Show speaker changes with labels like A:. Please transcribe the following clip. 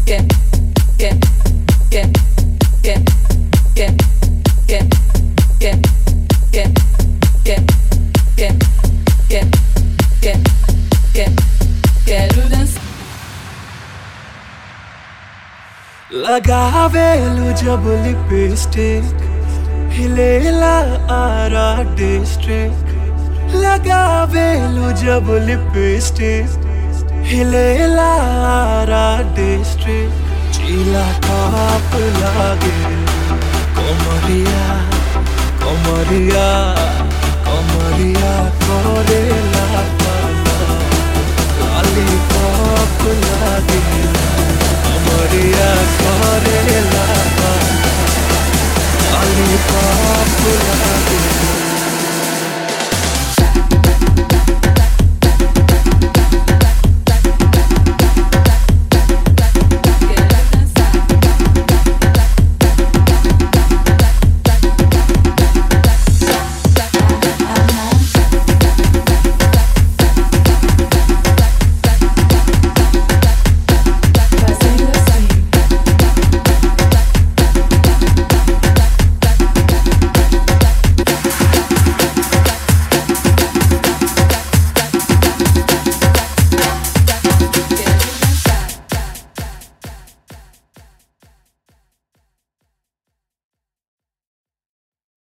A: लगावेलु जब लिपस्टिक हिलेला आरा डिस्ट्रिक्ट लगावेलु जब लिपस्टिक हिलेला आरा डिस्ट्रिक्ट चीला टॉप लागे कोमरिया कोमरिया कोमरिया कोरेला लॉलीपॉप लागे कोमरिया कोरेला